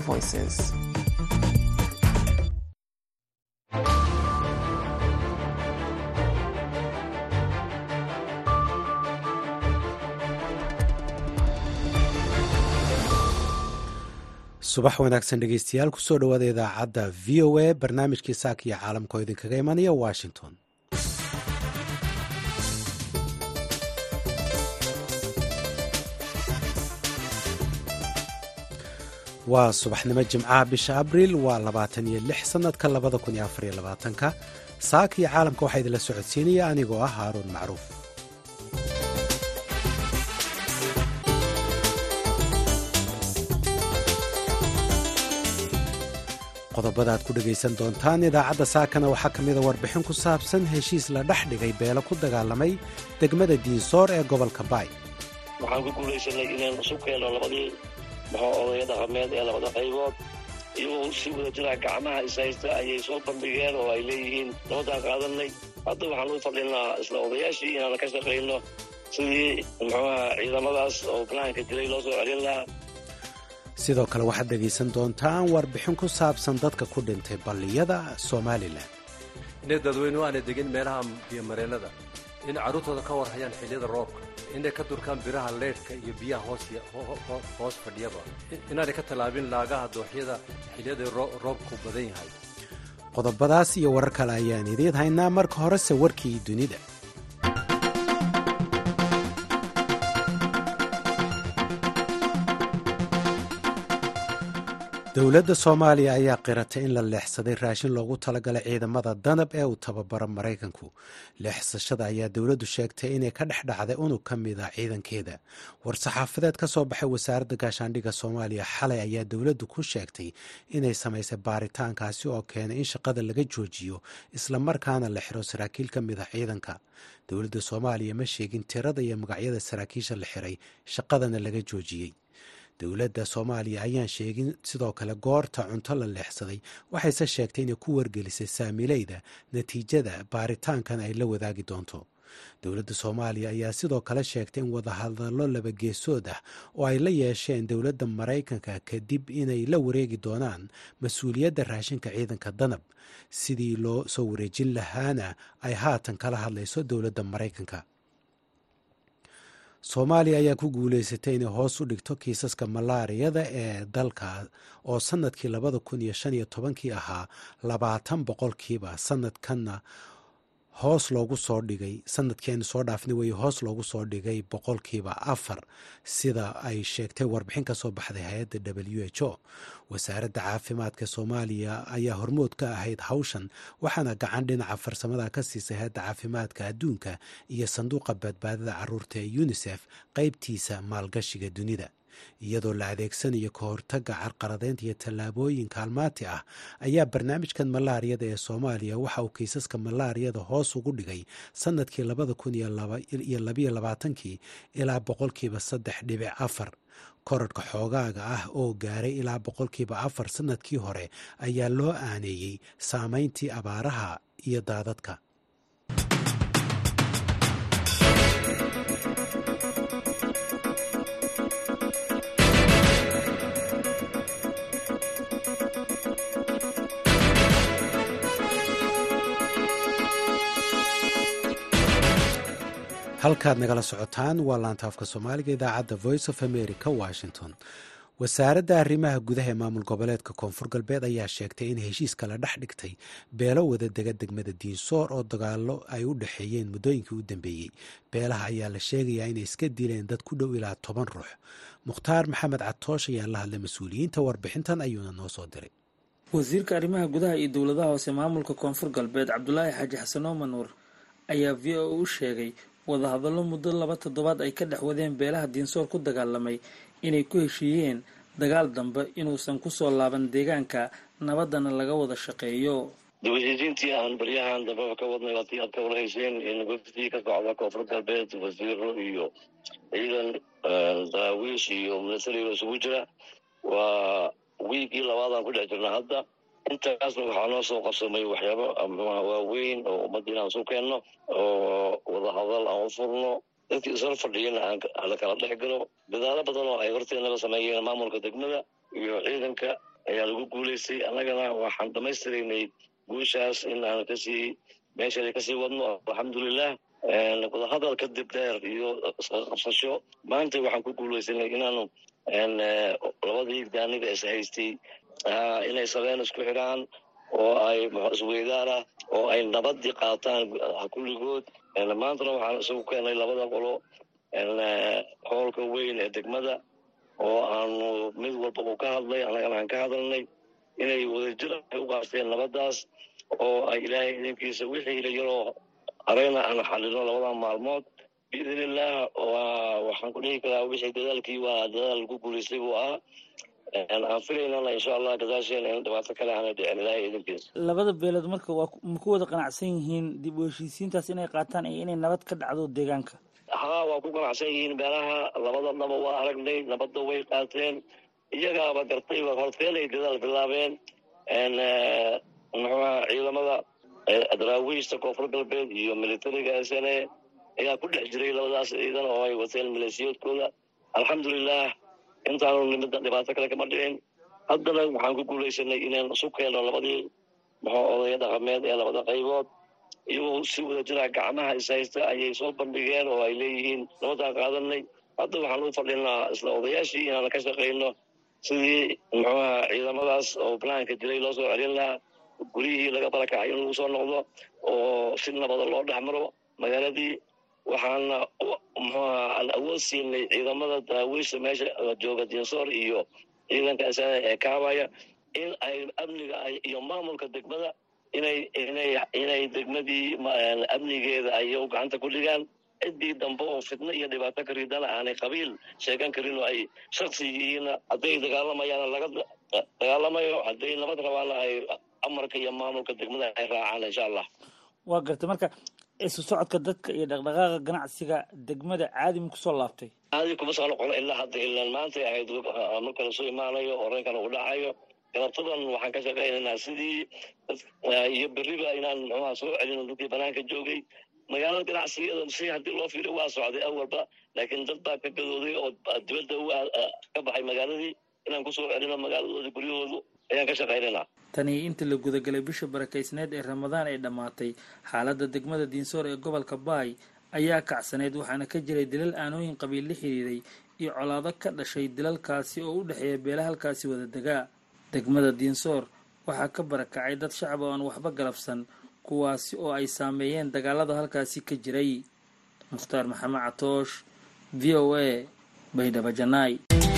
Voices. subax wanaagsan dhegeystayaal kusoo dhowaada idaacadda v o a barnaamijkii saaka iyo caalamka oo idinkaga imanaya washington waa subaxnimo jimcaha bisha abriil waa labaatan iyo lix sanadka labada kun iyo afar iyo labaatanka saaka iyo caalamka waxaa idinla socodsiinaya anigoo ah haaruun macruuf qodobada aad ku dhegaysan doontaan idaacadda saakana waxaa ka mida warbixin ku saabsan heshiis la dhex dhigay beelo ku dagaalamay degmada diinsoor ee gobolka baay waxaan ku guulaysanay inaan isu keenno labadii maxaa odaya dhaqameed ee labada qaybood iyagoo si wada jiraa gacmaha ishaysta ayay soo bandhigeen oo ay leeyihiin nabadaan qaadanay hadda waxaan u fadhinaa isla odayaashii inaan ka shaqayno sidii muxuuaha ciidamadaas oo ganaanka dilay loo soo celin lahaa sidoo kale waxaad dhegaysan doontaan warbixin ku saabsan dadka ku dhintay balliyada somalilan inay dadweynuhu aanay degin meelaha biyomareennada in carruurtooda ka war hayaan xilliyada roobka inay ka durkaan biraha leydhka iyo biyaha hoos fadhiyaba inaanay ka tallaabin laagaha dooxyada xilliyada roobku badan yahay qodobadaas iyo warar kale ayaan idiin haynaa marka horese warkii dunida dowladda soomaaliya ayaa qiratay in la leexsaday raashin loogu talagalay ciidamada danab ee uu tababaro maraykanku leexsashada ayaa dowladdu sheegtay inay ka dhex dhacday unug ka mid a ciidankeeda war-saxaafadeed ka soo baxay wasaaradda gaashaandhigga soomaaliya xalay ayaa dowladdu ku sheegtay inay samaysay baaritaankaasi oo keenay in shaqada laga joojiyo islamarkaana la xiro saraakiil ka mid a ciidanka dowladda soomaaliya ma sheegin tirada iyo magacyada saraakiisha la xiray shaqadana laga joojiyey dowladda soomaaliya ayaan sheegin sidoo kale goorta cunto la leexsaday waxayse sheegtay inay ku wargelisay saamileyda natiijada baaritaankan ay la wadaagi doonto dowladda soomaaliya ayaa sidoo kale sheegtay in wadahadallo labageesood ah oo ay la yeesheen dowladda maraykanka kadib inay la wareegi doonaan mas-uuliyadda raashinka ciidanka danab sidii loo soo wareejin lahaana ay haatan kala hadlayso dowladda maraykanka soomaaliya ayaa ku guuleysatay inay hoos u dhigto kiisaska malaariyada ee dalka oo sanadkii labada kun iyo shan iyo tobankii ahaa labaatan boqolkiiba sanadkanna hoos loogu soo dhigay sanadkeenu soo dhaafna wey hoos loogu soo dhigay boqolkiiba afar sida ay sheegtay warbixin ka soo baxday hay-adda w h o wasaaradda caafimaadka soomaaliya ayaa hormood ka ahayd hawshan waxaana gacan dhinaca farsamada ka siisay hay-adda caafimaadka adduunka iyo sanduuqa badbaadada caruurta ee unisef qeybtiisa maalgashiga dunida iyadoo la adeegsanayo ka hortagga carqaladeynta iyo tallaabooyin kaalmaati ah ayaa barnaamijkan malaariyada ee soomaaliya waxa uu kiisaska malaariyada hoos ugu dhigay sanadkii labada kun iyo labayo labaatankii ilaa boqolkiiba saddex dhibic afar korarhka xoogaaga ah oo gaaray ilaa boqolkiiba afar sanadkii hore ayaa loo aaneeyey saameyntii abaaraha iyo daadadka halkaad nagala socotaan waa laantaafka soomaaliga idaacadda voice of america washington wasaaradda arrimaha gudaha ee maamul goboleedka koonfur galbeed ayaa sheegtay in heshiiska la dhex dhigtay beelo wada dega degmada diinsoor oo dagaalo ay u dhexeeyeen muddooyinkii u dambeeyey beelaha ayaa la sheegayaa inay iska dileen dad ku dhow ilaa toban ruux mukhtaar maxamed catoosh ayaa la hadlay mas-uuliyiinta warbixintan ayuuna noo soo diray wasiirka arrimaha gudaha iyo dowladaha hoose maamulka koonfur galbeed cabdulaahi xaaji xasan oomanuur ayaa v o u sheegay wadahadallo muddo laba toddobaad ay ka dhex wadeen beelaha diinsoor ku dagaalamay inay ku heshiiyeen dagaal dambe inuusan kusoo laaban deegaanka nabaddana laga wada shaqeeyo dawashisiintii aan baryahan dambeba ka wadnay haddii aad ka warhayseen in wafdii ka socda koonfur galbeed wasiiro iyo ciidan daraawiish iyo milatariga isugu jira waa wiigii labaadaan ku dhex jirna hadda intaasna waxaa noo soo qabsamay waxyaabo waaweyn oo ummadda inaan isu keenno oo wadahadal aan u furno dadkii isla fadhiyana aan la kala dhex galo dadaalo badan oo ay horteenaba sameeyeen maamulka degmada iyo ciidanka ayaa lagu guulaystay annagana waxaan dhamaystiraynay guushaas in aan kasii meesheeda kasii wadno alxamdulilah wadahadal kadib dheer iyo qabsasho maanta waxaan ku guulaysanay inaanu labadii daaniga is haystay inay sabeen isku xidhaan oo ay isweydaana oo ay nabadii qaataan kulligood maantana waxaan isagu keenay labada qolo hoolka weyn ee degmada oo aanu mid walba uu ka hadlay annagana aan ka hadalnay inay wadajir ay u qaasteen nabadaas oo ay ilaahay idinkiisa wixii ila yaroo areyna aan xalino labada maalmood biidn illaah waxaan ku dhihi karaa wixii dadaalkii waa dadaal lagu guulaystay buu ahaa aan filaynana insha allah gadaasheena in dhibaato kale aana dhicin ilaahay idinkiisa labada beelood marka waa ma ku wada qanacsan yihiin dib u heshiisiintaas inay qaataan iyo inay nabad ka dhacdo deegaanka haa waa ku ganacsan yihiin beelaha labada naba waa aragnay nabadda way qaateen iyagaaba gartay horteen ay dadaal bilaabeen muxuuaha ciidamada daraawiishta koonfur galbeed iyo militariga s n a ayaa ku dhex jiray labadaas ciidan oo ay wateen maleesiyoodkooda alxamdulilah intaanu nimida dhibaato kale kama dhicin haddana waxaan ku guulaysanay inaan isu keeno labadii muxuu odaya dhaqameed ee labada qaybood iyagoo si wada jira gacmaha ishaysta ayay soo bandhigeen oo ay leeyihiin nabadaan qaadanay hadda waxaan u fadhinaa isla odayaashii inaan ka shaqayno sidii muxuuaha ciidamadaas oo banaanka jiray loo soo celin lahaa guryihii laga barakacay in lagu soo noqdo oo si nabada loo dhex maro magaaladii waxaana muxuuaha aan awood siinay ciidamada daraawiishta meesha jooga dinsoor iyo ciidanka isana ee kaabaya in ay amniga iyo maamulka degmada inay inay inay degmadii amnigeeda ay gacanta ku dhigaan ciddii dambe oo fitno iyo dhibaato ka ridana aanay qabiil sheegan karin oo ay shaksi yihiin hadday dagaalamayaan laga dagaalamayo hadday nabad rabaana ay amarka iyo maamulka degmada ay raacaan insha allah waa gartay marka isu socodka dadka iyo dhaqdhaqaaqa ganacsiga degmada caadi ma kusoo laabtay caadi kuma soo noqono ilaa hadda ilaan maantay ahayd marka lasoo imaanayo oreynkana uu dhacayo galabtadan waxaan ka shaqaynaynaa sidii iyo beriba inaan muxuuha soo celino dadkii banaanka joogay magaalada ganacsigada si haddii loo fiiriyo waa socday awalba laakiin dad baa ka gadooday oo dibadda ka baxay magaaladii inaan kusoo celino magaaladooda guryahoodu ayaan ka shaqaynaynaa tani inta la gudagalay bisha barakaysneed ee ramadaan ay dhammaatay xaaladda degmada diinsoor ee gobolka baay ayaa kacsaneyd waxaana ka jiray dilal aanooyin qabiil la xiriiray iyo colaado ka dhashay dilalkaasi oo u dhexeeya beela halkaasi wada degaa degmada diinsoor waxaa ka barakacay dad shacab oo aan waxba galabsan kuwaasi oo ay saameeyeen dagaalada halkaasi ka jiray mukhtaar maxamed catoosh v o a baydhabo janaay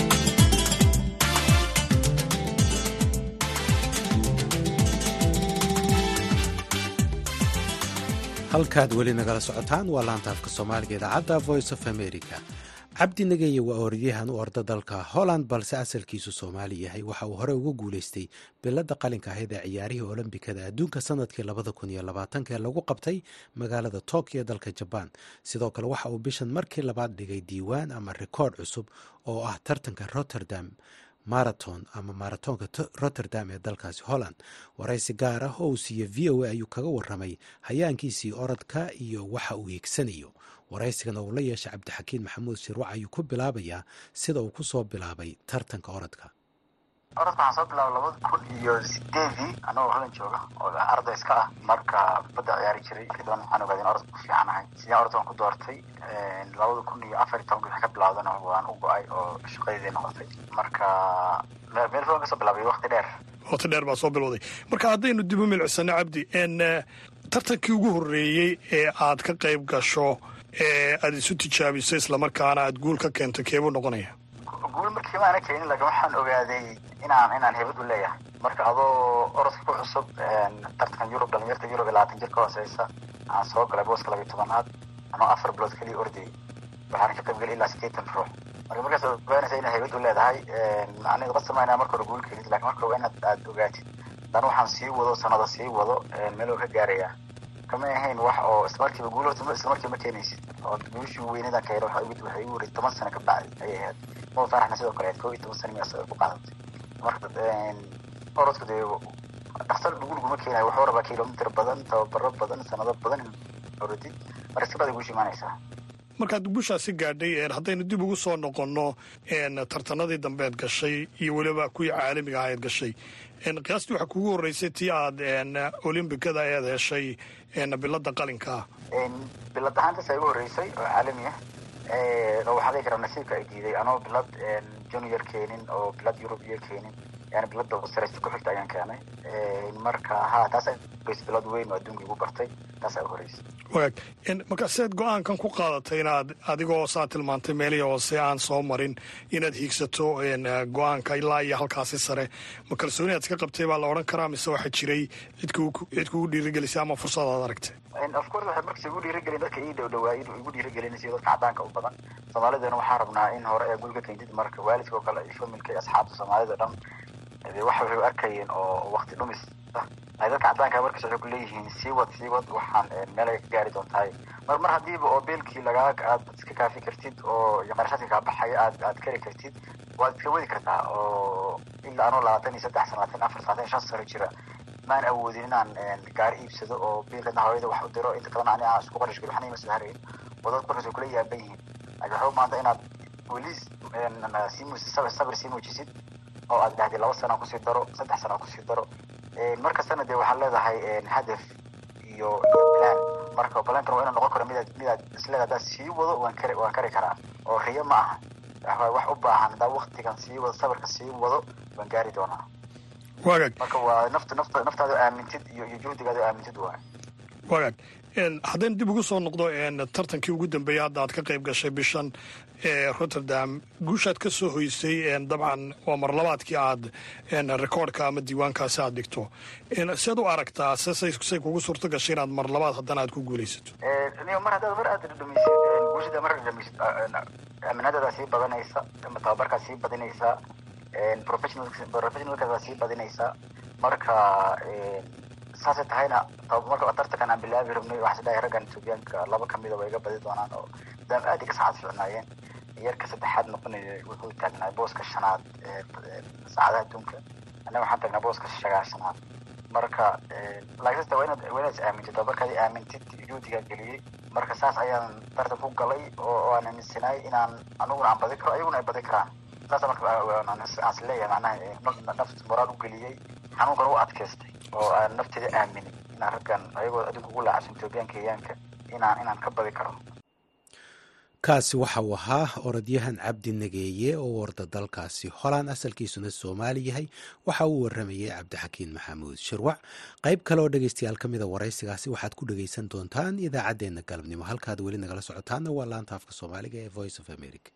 halkaad weli nagala socotaan waa laanta afka soomaaliga idaacadda voice of america cabdi nageye waa orodyahan u orda dalka holland balse asalkiisu soomaali yahay waxa uu hore uga guuleystay bilada qalinka ahayd ee ciyaarihii olombikada adduunka sanadkii labada kun iyo labaatanka ee lagu qabtay magaalada tokyo dalka jabaan sidoo kale waxa uu bishan markii labaad dhigay diiwaan ama rikoord cusub oo ah tartanka rotterdam maraton ama maratoonka rotterdam ee dalkaasi holland waraysi gaar ah oo uu siiye v o a ayuu kaga waramay hayaankiisii orodka iyo waxa uu hiigsanayo waraysigan oo uu la yeeshay cabdixakiin maxamuud shirwac ayuu ku bilaabayaa sida uu kusoo bilaabay tartanka orodka orodka waxaan soo bilaabay labada kun iyo sideedii anagoo holland jooga oo arday iska ah marka badda ciyaari jiray markii daban waxaan ogaaday in orodka ku fiicanahay sideen orodka waan ku doortay labada kun iyo afar iyo tobanki wixii ka bilaawdana waan u go-ay oo shaqadeedii noqotay marka meel fogan kasoo bilaabay wakti dheer waqti dheer baa soo bilowday marka haddaynu dib u milicsano cabdi tartankii ugu horreeyey ee aad ka qayb gasho ee aad isu tijaabiso islamarkaana aad guul ka keento keebuu noqonaya guul markii maana keenin laakiin waxaan ogaaday inaan inaan hebad u leeyahay marka adoo orodka ku cusub tartankan yurub dhalinyarta yurub iyo labaatan jir ka hooseysa aan soo galay booska labiyo tobanaad anoo afar bilood keliya ordayay waxaan ka qayb galay ilaa sideetan ruux marka markaas ogaanaysa inaad hebad u leedahay aniga qad samaynaya marka hore guul keenid lakin marka waa inaad aad ogaatid dan waxaan sii wado sanado sii wado meel oo ka gaaraya kama ahayn wax oo islamarkiiba guul horta islamarkiiba ma keenaysid oo guushii weynadan ka yara waxay igu wareey toban sano ka bacdi ayay ahayd mo faraxna sidoo kale koo iyo toban sano miyaa ku qaadatay marka orodka dee dhaksal guul guma keenayo wuxuu rabaa kilomitr badan tababaro badan sanado badan in orodid marka si bada guushi imaanaysaa markaad gushaasi gaadhay haddaynu dib ugu soo noqonno tartanadii dambeed gashay iyo weliba kuwii caalamiga ahayd gashay qiyaastii waxaa kugu horreysay tii aad olimbikada eed heshay bilada qalinkaa bilad ahaantaas igu horreysay oo caalami ah oo waxaa dhihi karaa nasiibka ay diiday anoo bilad junior keenin oo bilad yurub iyo keenin yani bilada sareysta ku xigta ayaan keenay marka ha taas bilad weyn oo adduunka igu bartay taas ugu horreysay wagaag marka seed go-aankan ku qaadatay inaad adigoo saa tilmaantay meelihii hoose aan soo marin inaad hiigsato go-aanka ilaa iyo halkaasi sare ma kalsooni aad iska qabtay baa la odhan karaa mise waxaa jiray cid kugu dhiirigelisay ama fursad aad aragtay of course waxay markas igu dhiirigelin dadka ii dhow dhawaa igu dhiirigelinaysa dadka cadaanka u badan soomaalidana waxaa rabnaa in hore ee guriga keentid marka waalidka oo kale iyo familka iyo asxaabta soomaalida dhan wax waxay arkayeen oo wakti dhumis ah ay dadka cadaanka markas waxay ku leeyihiin sii wad sii wad waxaan meel ay ka gaari doontahay mar mar haddiiba oo beelkii lagaa aad iska kaafi kartid oo qarashaadka kaa baxaya aad aad kari kartid waad iska wadi kartaa oo ilaa anoo labaatan iyo saddex sana labaatan afar labaatan shan sano jira maan awoodin inaan gaari iibsado oo biilkana hooyada wax u diro inta kalena ani aan isku qarash geli waxna ima soo harayn oo dad markaas kula yaaban yihiin laakiin waxaa maanta inaad weli sii sabir sii muujisid oo aad dhahday laba sana kusii daro saddex sana kusii daro markastana dee waxaad leedahay hadaf iyo plan marka plankan waa inuu noqon karo midaad midaad isleeda haddaad sii wado waan kari waan kari karaa oo riyo ma aha wax u baahan haddaa waktigan sii wado sabirka sii wado waan gaari doonaa wagaag marka waa nafta nafta naftaada aamintid iyo iyo juhdigaada aamintid waay wagaag haddaynu dib ugu soo noqdo tartankii ugu dambeeyey hadda aad ka qayb gashay bishan ee rotterdam guushaad ka soo hoysay dabcan waa marlabaadkii aad rekoordka ama diiwaankaasi aad dhigto sead u aragtaa say kugu suurto gashay inaad marlabaad haddana aad ku guulaysato mar haddaad mar aad dhadhamaysid guushada mar dhadhamaysid aaminadadaa sii badanaysa tababarkaa sii badinaysaa professionalkaas waa sii badinaysaa marka saasay tahayna marka tartankan aan bilaabi rabnay waxaa isdhahay raggan etoobiyaanka laba kamida way iga badi doonaan oo daam aad iga saacad ficnaayeen yarka saddexaad noqonaya wuxuu taagnaa booska shanaad saacadaha adduunka annaga waxaan taagnaa booska shagaashanaad marka laakiinse waa inaad waa inaad is aamintid tababarkaadii aamintid juhdigaa geliyey marka saas ayaan tartan ku galay oo aan aaminsanaay inaan aniguna aan badi karo ayaguna ay badi karaan saasa marka aan is leeyahay macnaha nafta moraal u geliyey xanuunkan u adkaystay oo aan nafteeda aaminin inaan raggan ayagoo adinku ugu laacabsan etoobiyan kenyaanka inaan inaan ka badi karo kaasi waxa uu ahaa orodyahan cabdi nageeye oo warda dalkaasi holaan asalkiisuna soomaali yahay waxa uu waramayay cabdixakiin maxamuud shirwac qayb kale oo dhegeystayaal ka mida waraysigaasi waxaad ku dhegeysan doontaan idaacaddeenna galabnimo halkaad weli nagala socotaana waa laanta afka soomaaliga ee voice of america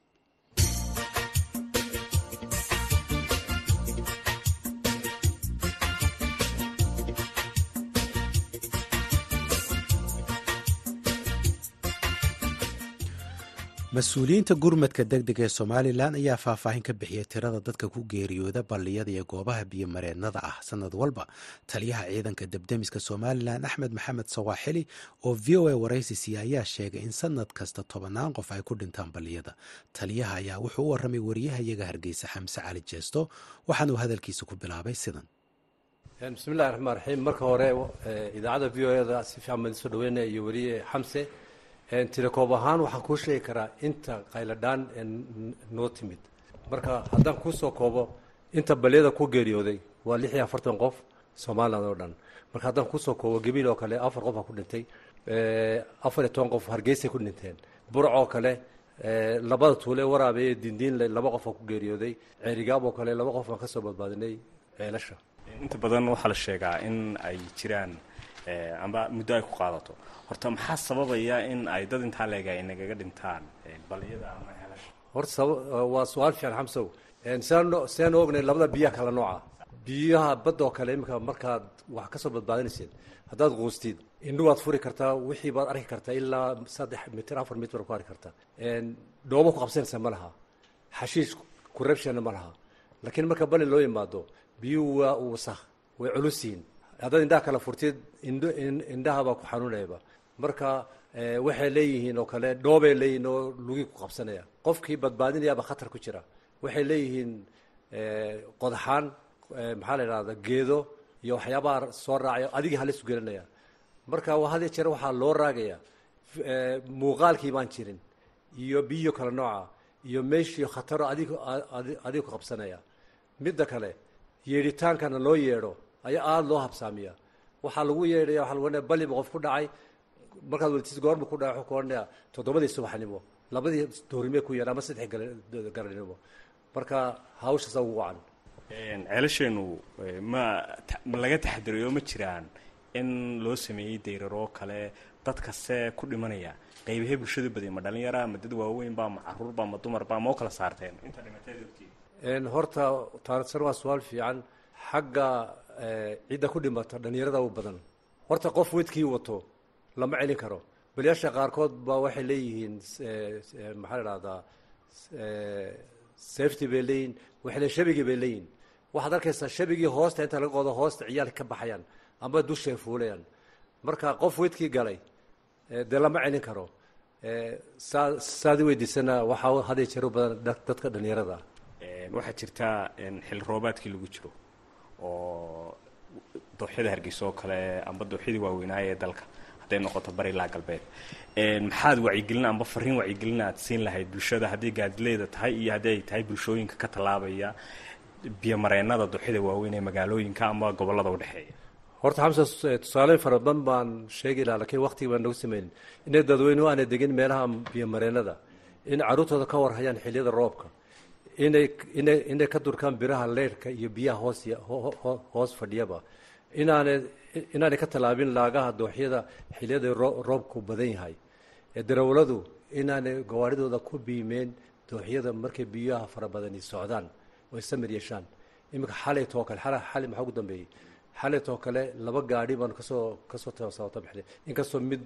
mas-uuliyiinta gurmadka deg deg ee somalilan ayaa faahfaahin ka bixiyay tirada dadka ku geeriyooda balliyada iyo goobaha biyomareennada ah sanad walba taliyaha ciidanka debdemiska somalilan axmed maxamed sawaaxili oo v o a waraysisiya ayaa sheegay in sanad kasta tobannaan qof ay ku dhintaan balliyada taliyaha ayaa wuxuu u warramay wariyahayaga hargeysa xamse cali jeesto waxaanuu hadalkiisa ku bilaabay sidan bismillahi raxmaan raxiim marka hore idaacadda v o eda si fiican baan isoo dhaweynaya iyo weliye xamse tirakoob ahaan waxaan kuu sheegi karaa inta qayladhaan noo timid marka haddaan kuusoo koobo inta balyada ku geeriyooday waa lix iyo afartan qof somaliland oo dhan marka haddaan kuusoo koobo gebiil oo kale afar qof aa ku dhintay afar iyo toban qof hargeysay ku dhinteen burc oo kale labada tuule waraabeeye dindiinle laba qof aa ku geeriyooday ceerigaab oo kale laba qof aan kasoo badbaadinay ceelasha inta badan waxaa la sheegaa in ay jiraan amba muddo ay ku qaadato horta maxaa sababaya in ay dad intaa leega ay nagaga dhintaan baliyada ama helasha horta waa su-aal fiican xamsow siaan ognay labada biyaha kala nooca biyaha badda oo kale iminka markaad wax kasoo badbaadinaysid haddaad quustid indhu waad furi kartaa wixii baad arki kartaa ilaa saddex mitir afar mitir baad ku arki kartaa dhoobo ku qabsanaysa ma laha xashiish kurabshana ma laha laakiin marka bali loo yimaado biyuhu waa wasakh way culusiin haddaad indhaha kala furtid indh indhahabaa ku xanuunayaba marka waxay leeyihiin oo kale dhoobay leeyihiin oo lugii ku qabsanaya qofkii badbaadinayaaba khatar ku jira waxay leeyihiin qodaxaan maxaa la idhahda geedo iyo waxyaabaha soo raacaya adigii halis gelinaya marka had jeer waxaa loo raagaya muuqaalkii baan jirin iyo biyo kale nooca iyo meeshii khataro adig adiga ku qabsanaya midda kale yeedhitaankana loo yeedho ayaa aada loo habsaamiya waxaa lagu yeedhaya waxa lagu odhanaya baliba qof ku dhacay markaad welitis goorma ku dhacay wuxuu ku odhanaya toddobadii subaxnimo labadii doorimee ku yeedha ama saddex garanimo marka hawshaasa ugu wacan ceelasheenu ma ma laga taxadirayo ma jiraan in loo sameeyey dayraroo kale dadkase ku dhimanaya qaybahee bulshadu badiya ma dhalinyara ma dad waaweynba ma caruurba ma dumarba ma oo kala saarteen inta dhimateed ogtiin horta taarsan waa su-aal fiican xagga cidda ku dhimata dhalinyarada u badan horta qof wedkii wato lama celin karo baliyaasha qaarkood baa waxay leeyihiin maxaa la dhahdaa safety bay leeyihin waxay leeyihin shabigi bay leeyihin waxaad arkaysaa shabigii hoosta inta laga qodo hoosta ciyaalka ka baxayaan ama dushay fuulayaan marka qof wedkii galay dee lama celin karo saa saad i weydiisana waxaa haday jeer u badan dadka dhalinyarada waxaa jirtaa xilli roobaadkii lagu jiro oo dooxyada hargeysa oo kale amba dooxyadii waaweynaaye ee dalka hadday noqoto bari ilaa galbeed maxaad wacyigelin amba fariin wacyigelin aad siin lahayd bulshada hadday gaadileeda tahay iyo haddii ay tahay bulshooyinka ka tallaabaya biyomareenada dooxyada waaweyn ee magaalooyinka ama gobollada udhexeeya horta xamsa tusaaleyn fara badan baan sheegi lahaa lakiin waktiga baan nagu sameynin inay dadweynuhu aanay degin meelaha biyomareenada in carruurtooda ka warhayaan xilliyada roobka inay inay inay ka durkaan biraha leyrhka iyo biyaha hoos hoos fadhiyaba inaanay inaanay ka tallaabin laagaha dooxyada xilliyada roobku badan yahay ee darawladu inaanay gawaaridooda ku biimeen dooxyada markay biyaha fara badani socdaan oo samir yeeshaan iminka xalaytoo kale xalay maxaa ugu dambeeyey xalaytoo kale laba gaadhi baanu kasoo kasoo sabata bixnay inkastoo mid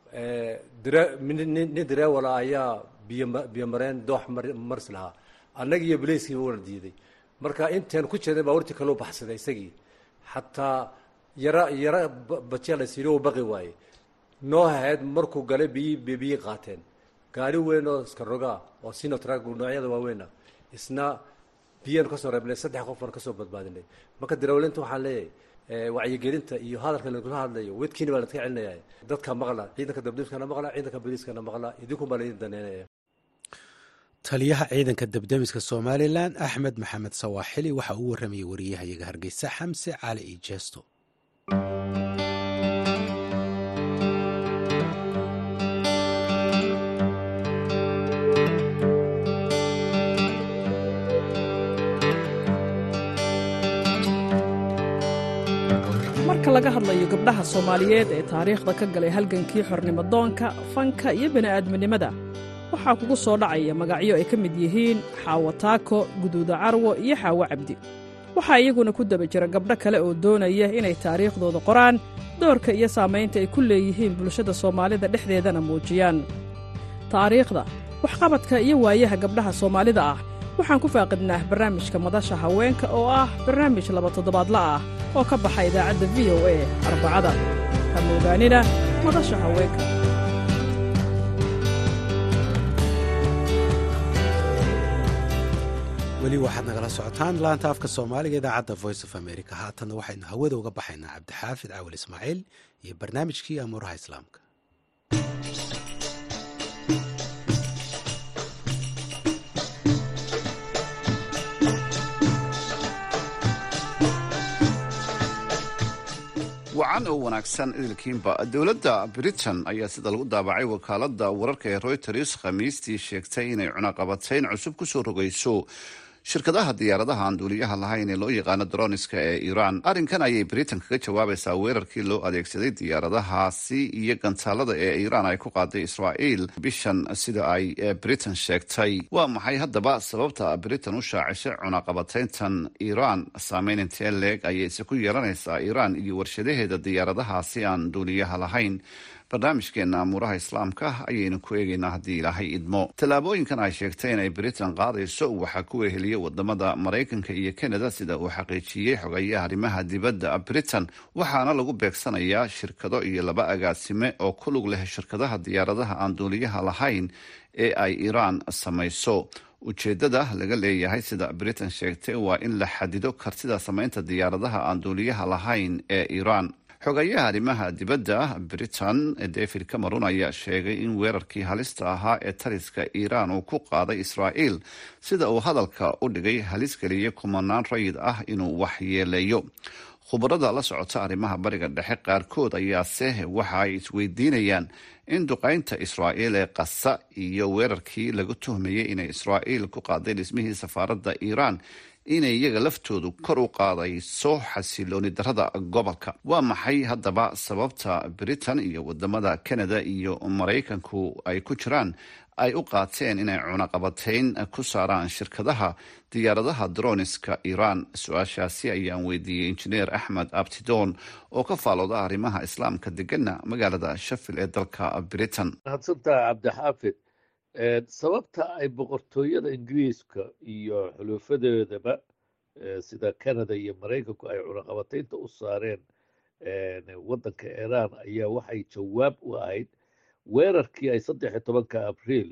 nin dareewala ayaa biyo biyomareen doox maris lahaa annagi iyo baleyskiiba wana diiday marka intaan ku jeeday baa warti kaloo baxsaday isagii xataa yara yara bajiya la siiri u baqi waaye noo hahayd markuu galay biyi biyi qaateen gaari weyn oo iska rogaa oo sinotrag noocyada waaweyn ah isna biyaanu kasoo reebnay saddex qof baan kasoo badbaadinay marka darawlinta waxaan leeyahay wacyigelinta iyo hadalka lagula hadlayo wedkiina baa la iska celinaya dadka maqla ciidanka dabdamiskana maqla ciidanka boliiskana maqla idinkun baa laidin daneynaya taliyaha ciidanka debdemiska somalilan axmed maxamed sawaaxili waxa uu warramayay wariyahayaga hargeysa xamse cali iyo jeesto marka laga hadlayo gabdhaha soomaaliyeed ee taariikhda ka galay halgankii xornimodoonka fanka iyo bini'aadminimada waxaa kugu soo dhacaya magacyo ay ka mid yihiin xaawo taako guduuda carwo iyo xaawo cabdi waxaa iyaguna ku daba jira gabdho kale oo doonaya inay taariikhdooda qoraan doorka iyo saamaynta ay ku leeyihiin bulshada soomaalida dhexdeedana muujiyaan taariikhda waxqabadka iyo waayaha gabdhaha soomaalida ah waxaan ku faaqidnaa barnaamijka madasha haweenka oo ah barnaamij laba toddobaadla ah oo ka baxa idaacadda v o a arbacada hamoogaanina madasha haweenka weli waxaad nagala socotaan laanta afka soomaaliga idaacadda voice of america haatanna waxaynu hawada uga baxaynaa cabdixaafid cawil ismaaciil iyo barnaamijkii amuuraha islaamka wacan oo wanaagsan idilkiinba dowladda britain ayaa sida lagu daabacay wakaalada wararka ee reuters khamiistii sheegtay inay cunaqabatayn cusub kusoo rogayso shirkadaha diyaaradaha aan duuliyaha lahayn ee loo yaqaano droniska ee iiraan arrinkan ayay britain kaga jawaabaysaa weerarkii loo adeegsaday diyaaradahaasi iyo gantaalada ee iiraan ay ku qaaday israa'iil bishan sida ay britain sheegtay waa maxay haddaba sababta britain u shaacishay cunaqabatayntan iiraan saameyn intee leeg ayayse ku yeelanaysaa iiraan iyo warshadaheeda diyaaradahaasi aan duuliyaha lahayn barnaamijkeena amuuraha islaamka ayaynu ku eegaynaa haddii ilaahay idmo tallaabooyinkan ay sheegtay inay britain qaadayso waxaa ku weheliyey wadamada maraykanka iyo canada sida uu xaqiijiyey xogayaha arrimaha dibadda britain waxaana lagu beegsanayaa shirkado iyo laba agaasime oo ku lug leh shirkadaha diyaaradaha aan duuliyaha lahayn ee ay iiraan samayso ujeedada laga leeyahay sida britain sheegtay waa in la xadido kartida samaynta diyaaradaha aan duuliyaha lahayn ee iiraan xogayaha arrimaha dibadda britain david cameron ayaa sheegay in weerarkii halista ahaa ee taliska iiraan uu ku qaaday israa'iil sida uu hadalka u dhigay halis geliyay kumanaan rayid ah inuu waxyeeleeyo khubarada la socota arrimaha bariga dhexe qaarkood ayaase waxa ay isweydiinayaan in duqaynta israa'iil ee qasa iyo weerarkii lagu tuhmayay inay israa'iil ku qaaday dhismihii safaaradda iiraan inay iyaga laftoodu kor u qaadayso xasilooni darada gobolka waa maxay haddaba sababta britain iyo wadamada canada iyo maraykanku ay ku jiraan ay u qaateen inay cunaqabatayn ku saaraan shirkadaha diyaaradaha droniska iiraan su-aashaasi ayaan weydiiyey injineer axmed abtidoon oo ka faalooda arrimaha islaamka degana magaalada shafil ee dalka britain mahadsantaha cabdixaafid sababta ay boqortooyada ingiriiska iyo xuluufadeedaba sida canada iyo maraykanku ay cunaqabataynta u saareen waddanka iiraan ayaa waxay jawaab u ahayd weerarkii ay saddex iyo tobanka abriil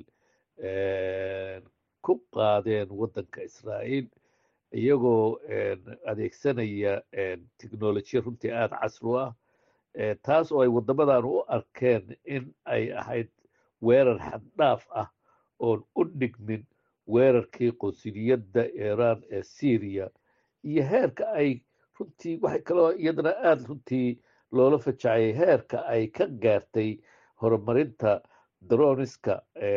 ku qaadeen waddanka israa'iil iyagoo adeegsanaya technolojiya runtii aada casri u ah taas oo ay waddamadan u arkeen in ay ahayd weerar xaddhaaf ah oon u dhigmin weerarkii qonsuliyadda iiraan ee syriya iyo heerka ay runtii waxay kaloo iyadana aada runtii loola fajacayay heerka ay ka gaartay horumarinta droniska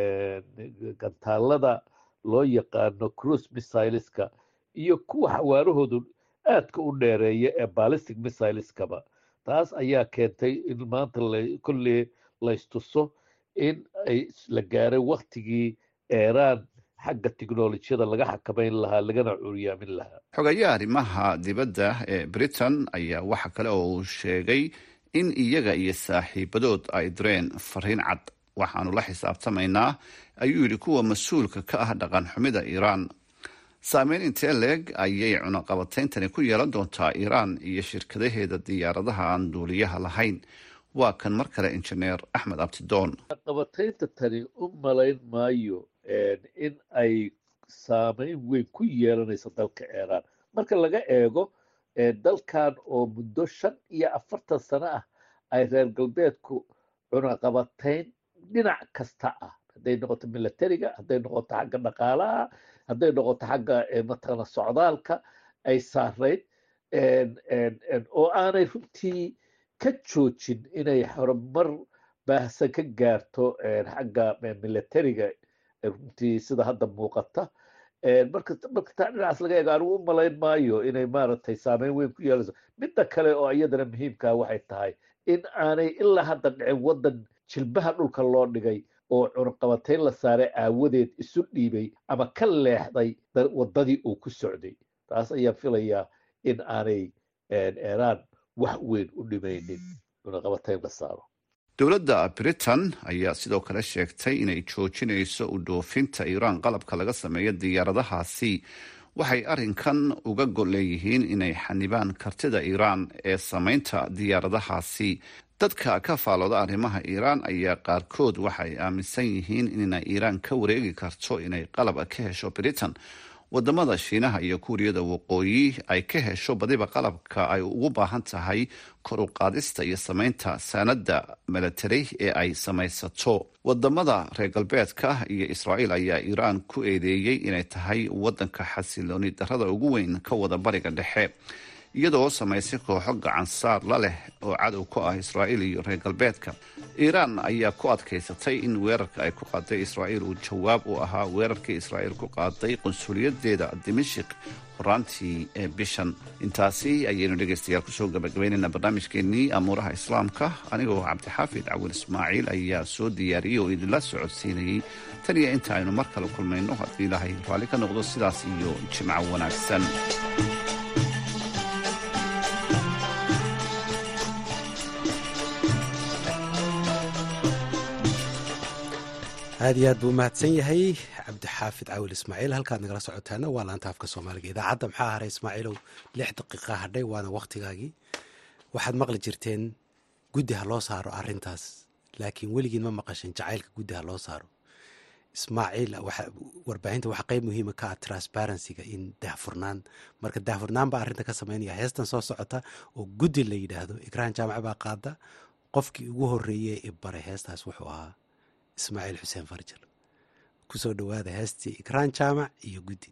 gantaalada loo yaqaano cruise missileska iyo kuwa xawaarahoodu aadka u dheereeya ee ballistic missileskaba taas ayaa keentay in maanta kolley laystuso in ay la gaaray waktigii eeraan xagga tiknolojiyada laga xakamayn lahaa lagana curyaamin lahaa xogayaha arrimaha dibadda ee britain ayaa waxa kale oo uu sheegay in iyaga iyo saaxiibadood ay direen fariin cad waxaanu la xisaabtamaynaa ayuu yidhi kuwa mas-uulka ka ah dhaqan xumida iiraan saameyn intee leeg ayay cunaqabatayntani ku yeelan doontaa iiraan iyo shirkadaheeda diyaaradaha aan duuliyaha lahayn waa kan mar kale injineer axmed abtidoon cunaqabataynta tani u malayn maayo in ay saameyn weyn ku yeelanayso dalka iiraan marka laga eego dalkan oo muddo shan iyo afartan sano ah ay reer galbeedku cunaqabatayn dhinac kasta ah hadday noqoto milatariga hadday noqoto xagga dhaqaalaha hadday noqoto xagga mataqana socdaalka ay saarayd oo aanay runtii ka joojin inay horumar baahsan ka gaarto xagga milatariga runtii sida hadda muuqata marka marka taa dhinacaas laga eego anigu u malayn maayo inay maaragtay saameyn weyn ku yeelayso midda kale oo iyadana muhiimkaa waxay tahay in aanay ilaa hadda dhicin waddan jilbaha dhulka loo dhigay oo cunaqabatayn la saaray aawadeed isu dhiibay ama ka leexday waddadii uu ku socday taas ayaan filayaa in aanay iiraan wax weyn u dhimaynin cunaqabatayn la saaro dowladda britain ayaa sidoo kale sheegtay inay joojinayso u dhoofinta iiraan qalabka laga sameeyo diyaaradahaasi waxay arrinkan uga gol leeyihiin inay xanibaan kartida iiraan ee samaynta diyaaradahaasi dadka ka faalooda arrimaha iiraan ayaa qaarkood waxay aaminsan yihiin inay iiraan ka wareegi karto inay qalab ka hesho britain wadamada shiinaha iyo kuuriyada waqooyi ay ka hesho badiba qalabka ay ugu baahan tahay kor u qaadista iyo samaynta saanada milatari ee ay samaysato wadamada reer galbeedka iyo israa'iil ayaa iiraan ku eedeeyey inay tahay wadanka xasilooni darada ugu weyn ka wada bariga dhexe iyadoo samaysay kooxo gacansaar la leh oo cadow ku ah israa'iil iyo reer galbeedka iiraan ayaa ku adkaysatay in weerarka ay ku qaaday israa'iil uu jawaab u ahaa weerarkii israa'iil ku qaaday qunsuliyadeeda dimashik horaantii ee bishan intaasi ayaynu dhegaystayaal kusoo gabagabaynaynaa barnaamijkeenii amuuraha islaamka anigoo cabdixaafid cawil ismaaciil ayaa soo diyaariyey oo idinla socodsiinayey tan iyo inta aynu mar kale kulmayno haddii ilaahay raalli ka noqdo sidaas iyo jimco wanaagsan aad iyo aad buu umahadsan yahay cabdixaafid cawil ismaaciil halkaad nagala socotaana waa laanta afka soomaaliga idaacadda maxaa haray ismaaciilow lix daqiiqa hadhay waana wakhtigaagii waxaad maqli jirteen guddi ha loo saaro arrintaas laakiin weligiin ma maqashin jacaylka guddi ha loo saaro ismaaciil warbaahinta waxaa qeyb muhiima ka ah transparencyga in daahfurnaan marka daahfurnaan baa arrinta ka sameynaya heestan soo socota oo guddi la yidhaahdo ikraan jaamac baa qaada qofkii ugu horeeyey i baray heestaas wuxuu ahaa ismaaciil xuseen farjal kusoo dhawaada heestii ikraan jaamac iyo guddi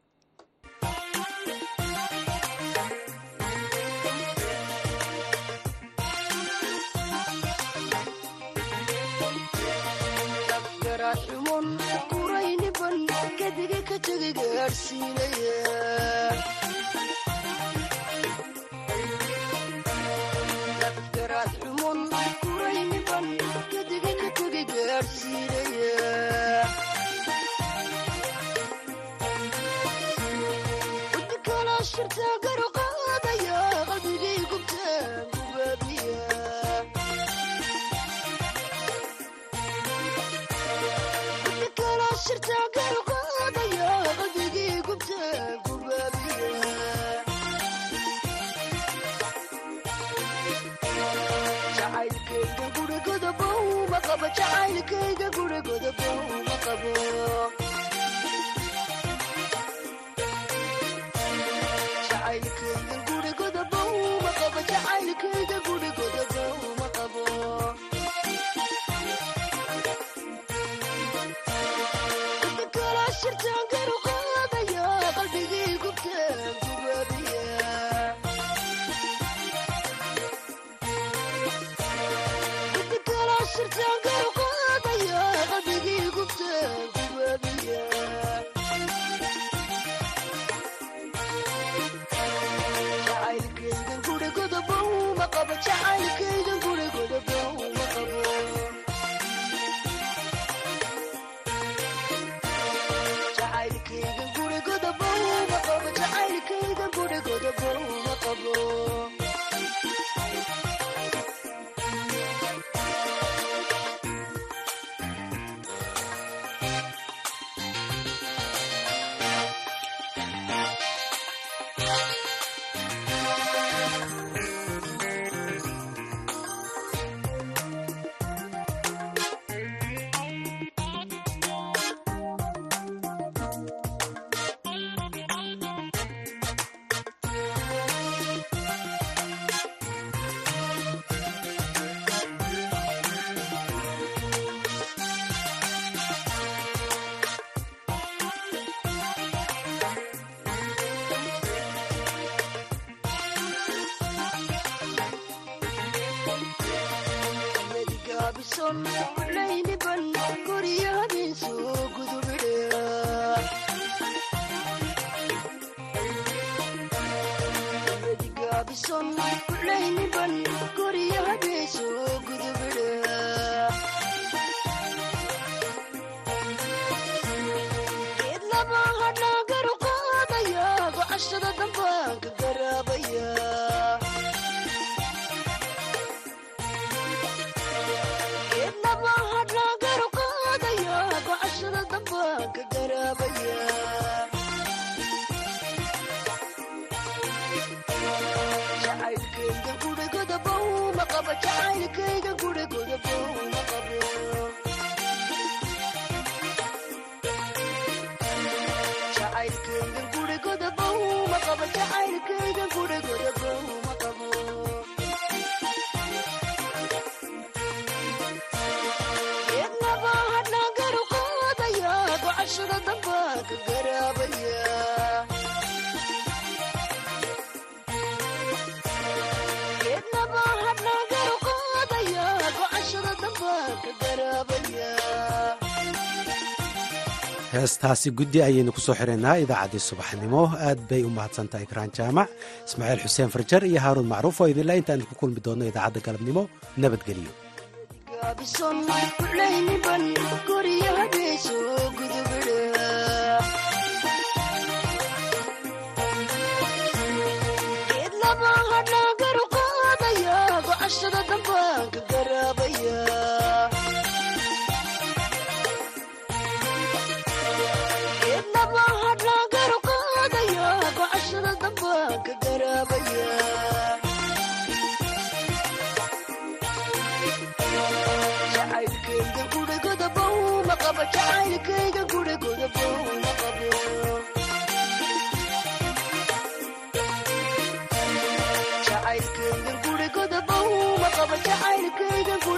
heestaasi guddi ayaynu ku soo xiraynaa idaacaddii subaxnimo aad bay u mahadsantahay ikraan jaamac ismaaciil xuseen farjar iyo haaruun macruuf oo idinla intaan ku kulmi doonno idaacadda galabnimo nabadgelyo jacaylkayga jacaylkaygan gurigoda bawma qaba jacaylkaygan